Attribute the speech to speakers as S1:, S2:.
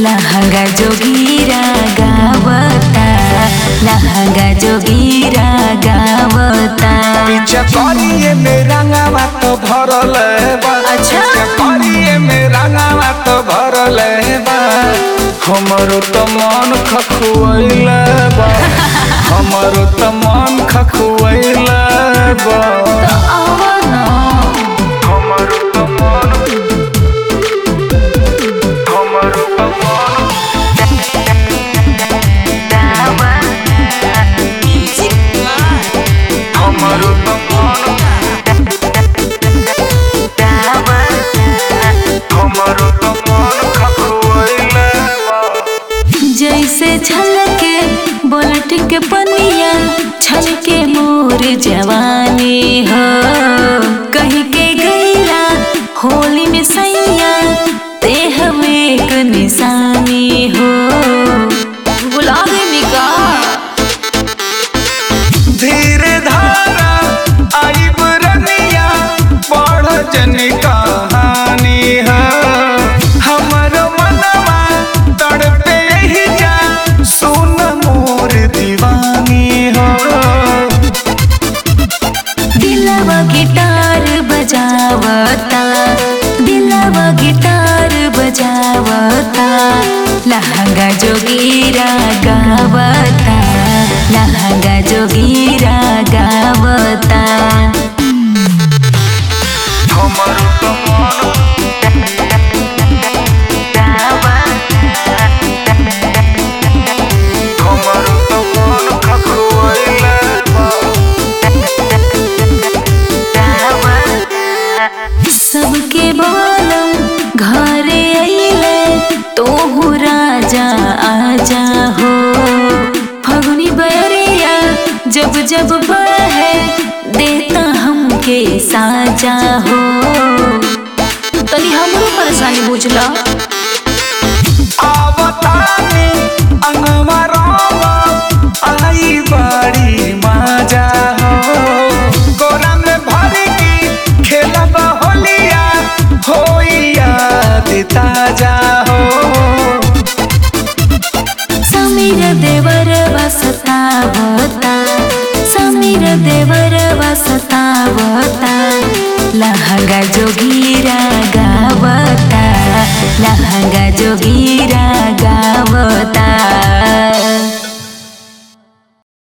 S1: लहंगा जोगीरा गावता लहंगा जोगीरा गावता
S2: पीछे करिए में रंगावा तो भरल बा
S1: अच्छा।
S2: पीछे करिए में रंगावा तो भरल बा हमरो तो मन खखुएल बा हमरो तो मन खखुएल बा हमरो तो मन हमरो तो मन हमरो तो मन हमरो तो मन खखुएल बा
S1: जैसे छलके बोलट के पनिया छलके मोर जवानी हो कहीं के गैला होली में सैया ते हमें एक निशानी हो बुला देवी का
S2: धीरे धारा आई बुरनिया पढ़ जन कहानी है हमर मनवा तड़पे ही जा सुन मोर दीवानी हो
S1: दिलवा गिटार बजावता दिलवा गिटार बजावता लहंगा जोगीरा गावता लहंगा जोगीरा गावता
S2: हमर तो मन हमर तो मन खखुएला बा
S1: सबके बोलम घरे अइले तोहू राजा आजा हो फगुनी बरिया जब जब बहे देता हमके साजा हो तनी हमरो परेशानी बुझला
S2: आवतानी अंगवा रामा आई बड़ी मजा हो गोरा में भर की खेलब होलिया होइया ताजा हो
S1: समीर देवर वसतावता समीर देवर वसतावता लहंगा जोगीरा गावता लहंगा जोगीरा गावता